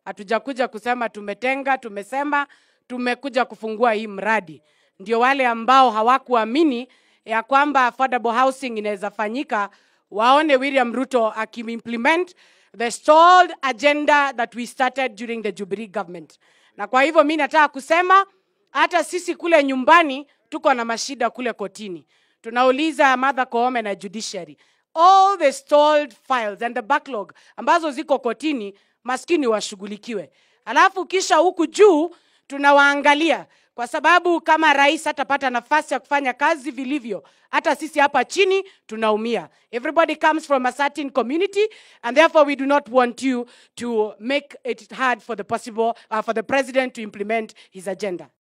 Hatujakuja kusema tumetenga, tumesema tumekuja kufungua hii mradi. Ndio wale ambao hawakuamini ya kwamba affordable housing inaweza fanyika waone William Ruto akiimplement the stalled agenda that we started during the Jubilee government. Na kwa hivyo mi nataka kusema hata sisi kule nyumbani tuko na mashida kule kotini. Tunauliza Martha Koome na judiciary. All the stalled files and the backlog ambazo ziko kotini maskini washughulikiwe. Alafu kisha huku juu tunawaangalia kwa sababu kama rais hatapata nafasi ya kufanya kazi vilivyo, hata sisi hapa chini tunaumia. Everybody comes from a certain community and therefore we do not want you to make it hard for the possible uh, for the president to implement his agenda.